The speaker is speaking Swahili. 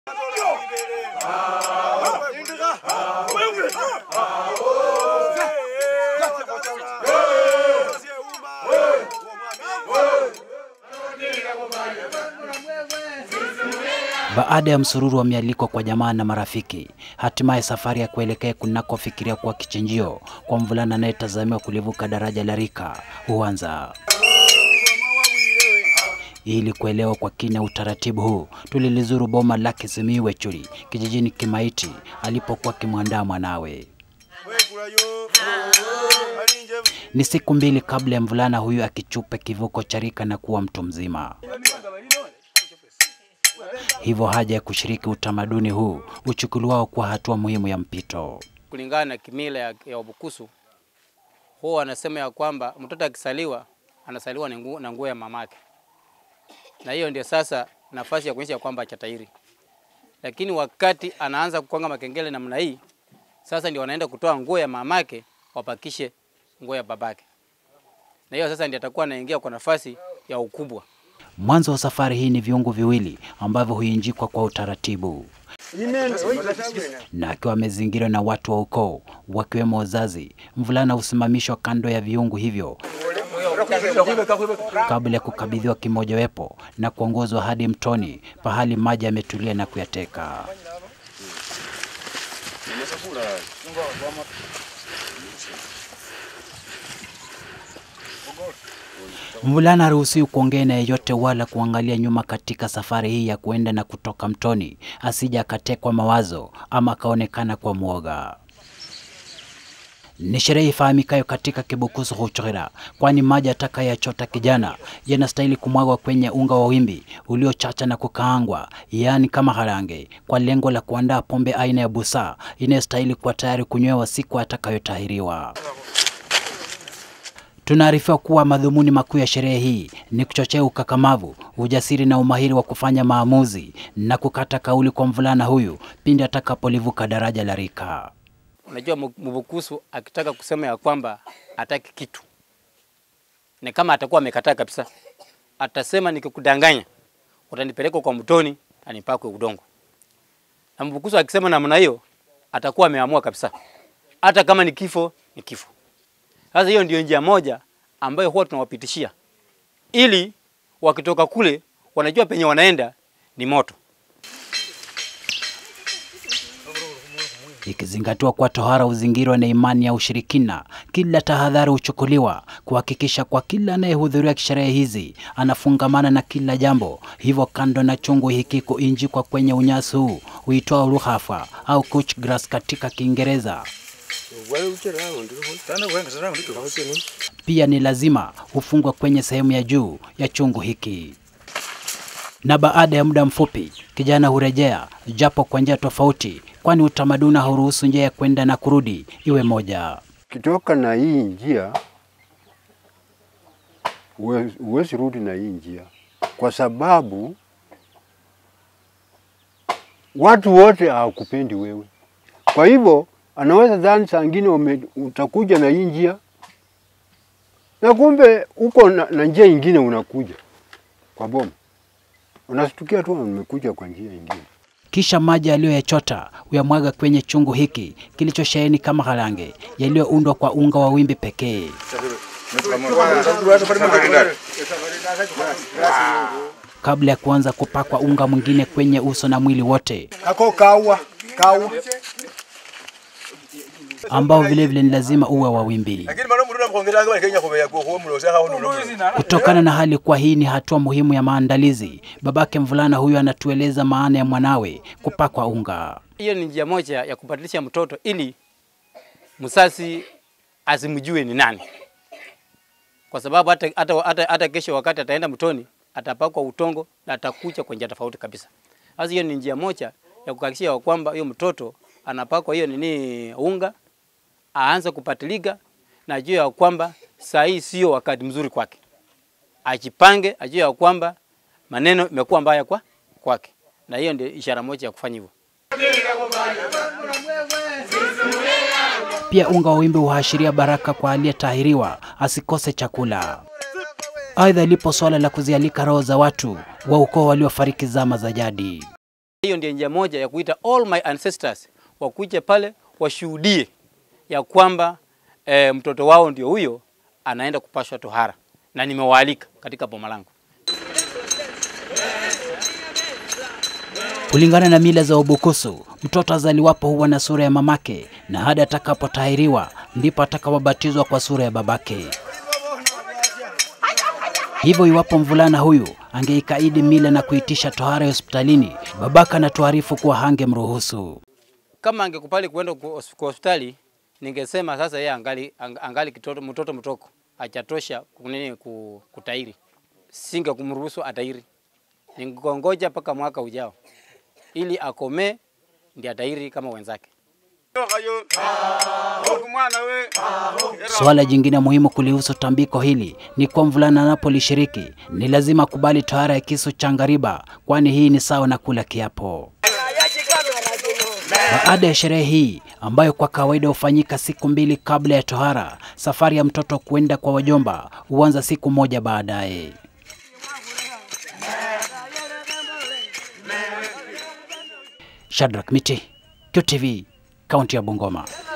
Baada ya msururu wa mialiko kwa jamaa na marafiki, hatimaye safari ya kuelekea kunakofikiria kuwa kichinjio kwa mvulana anayetazamiwa kulivuka daraja la Rika huanza. Ili kuelewa kwa kina utaratibu huu, tulilizuru boma lake Simiyu Wechuri kijijini Kimaiti alipokuwa akimwandaa mwanawe. Ni siku mbili kabla ya mvulana huyu akichupe kivuko cha Rika na kuwa mtu mzima. Hivyo haja ya kushiriki utamaduni huu uchukuliwao kwa hatua muhimu ya mpito. kulingana na kimila ya, ya Wabukusu huwa wanasema ya kwamba mtoto akisaliwa anasaliwa na nguo, na nguo ya mamake, na hiyo ndio sasa nafasi ya kuonyesha kwamba chatairi. Lakini wakati anaanza kukonga makengele namna hii, sasa ndio wanaenda kutoa nguo ya mamake wapakishe nguo ya babake, na hiyo sasa ndio atakuwa anaingia kwa nafasi ya ukubwa. Mwanzo wa safari hii ni viungu viwili ambavyo huinjikwa kwa utaratibu, na akiwa amezingirwa na watu wa ukoo wakiwemo wazazi, mvulana husimamishwa kando ya viungu hivyo kabla ya kukabidhiwa kimojawapo na kuongozwa hadi mtoni, pahali maji yametulia na kuyateka. Mvulana haruhusiwi kuongea na yeyote wala kuangalia nyuma katika safari hii ya kuenda na kutoka mtoni, asije akatekwa mawazo ama akaonekana kwa mwoga. Ni sherehe ifahamikayo katika Kibukusu Huchira, kwani maji atakayoyachota kijana yanastahili kumwagwa kwenye unga wa wimbi uliochacha na kukaangwa, yaani kama harange, kwa lengo la kuandaa pombe aina ya busaa inayostahili kuwa tayari kunywewa siku atakayotahiriwa. Tunaarifiwa kuwa madhumuni makuu ya sherehe hii ni kuchochea ukakamavu, ujasiri na umahiri wa kufanya maamuzi na kukata kauli kwa mvulana huyu pindi atakapolivuka daraja la Rika. Unajua Mbukusu akitaka kusema ya kwamba hataki kitu, ni kama atakuwa amekataa kabisa, atasema nikikudanganya utanipeleka kwa mtoni anipakwe udongo. Na Mbukusu akisema namna hiyo atakuwa ameamua kabisa, hata kama ni kifo ni kifo. Sasa hiyo ndio njia moja ambayo huwa tunawapitishia ili wakitoka kule wanajua penye wanaenda ni moto. Ikizingatiwa kuwa tohara huzingirwa na imani ya ushirikina, kila tahadhari huchukuliwa kuhakikisha kwa kila anayehudhuria sherehe hizi anafungamana na kila jambo. Hivyo, kando na chungu hiki kuinjikwa kwenye unyasi huu huitwa ruhafa au couch grass katika Kiingereza, pia ni lazima hufungwa kwenye sehemu ya juu ya chungu hiki na baada ya muda mfupi kijana hurejea, japo kwa njia tofauti, kwani utamaduni hauruhusu njia ya kwenda na kurudi iwe moja. Kitoka na hii njia huwe- huwezi rudi na hii njia, kwa sababu watu wote hawakupendi wewe. Kwa hivyo anaweza dhani saa ngine ume- utakuja na hii njia na kumbe uko na, na njia ingine unakuja kwa boma, unastukia tu umekuja kwa njia ingine. Kisha maji aliyoyachota huyamwaga kwenye chungu hiki kilichosheheni kama harange yaliyoundwa kwa unga wa wimbi pekee. Kabla ya kuanza kupakwa unga mwingine kwenye uso na mwili wote, kako kawa kawa ambao vilevile ni lazima uwe wa wimbi. lakini mano muruna mkhongela kwa Kenya kwa kwa kwa mlo sasa hao Kutokana na hali kuwa hii ni hatua muhimu ya maandalizi, babake mvulana huyu anatueleza maana ya mwanawe kupakwa unga. Hiyo ni njia moja ya kubadilisha mtoto ili msasi asimjue ni nani, kwa sababu hata, hata, hata, hata kesho wakati ataenda mtoni atapakwa utongo na atakuja kwa njia tofauti kabisa. Sasa hiyo ni njia moja ya kuhakikisha kwamba hiyo mtoto anapakwa hiyo nini unga, aanze kupatilika na ajue ya kwamba saa hii sio wakati mzuri kwake, ajipange, ajue ya kwamba maneno imekuwa mbaya kwa kwake, na hiyo ndio ishara moja ya kufanya hivyo. Pia unga wa wimbi huashiria baraka kwa aliyetahiriwa asikose chakula. Aidha, lipo suala la kuzialika roho za watu wa ukoo waliofariki zama za jadi. Hiyo ndio njia moja ya kuita all my ancestors wakuje pale washuhudie ya kwamba e, mtoto wao ndio huyo anaenda kupashwa tohara, na nimewaalika katika boma langu. Kulingana na mila za Ubukusu, mtoto azaliwapo huwa na sura ya mamake na hadi atakapotahiriwa ndipo atakapobatizwa kwa sura ya babake. Hivyo iwapo mvulana huyu angeikaidi mila na kuitisha tohara ya hospitalini, babaka anatuarifu kuwa hangemruhusu. Kama angekubali kuenda ku- hos- kwa hospitali, ningesema sasa yeye angali, ang- angali kitoto, mtoto mtoko hajatosha kunini ku- kutairi, singe kumruhusu atairi, ningongoja mpaka mwaka ujao ili akomee ndiye atairi kama wenzake. Suala jingine muhimu kulihusu tambiko hili ni kuwa mvulana anapolishiriki ni lazima kubali tohara ya kisu cha ngariba, kwani hii ni sawa na kula kiapo. Baada ya sherehe hii ambayo kwa kawaida hufanyika siku mbili kabla ya tohara, safari ya mtoto kuenda kwa wajomba huanza siku moja baadaye. Shadrack Miti, QTV, kaunti ya Bungoma.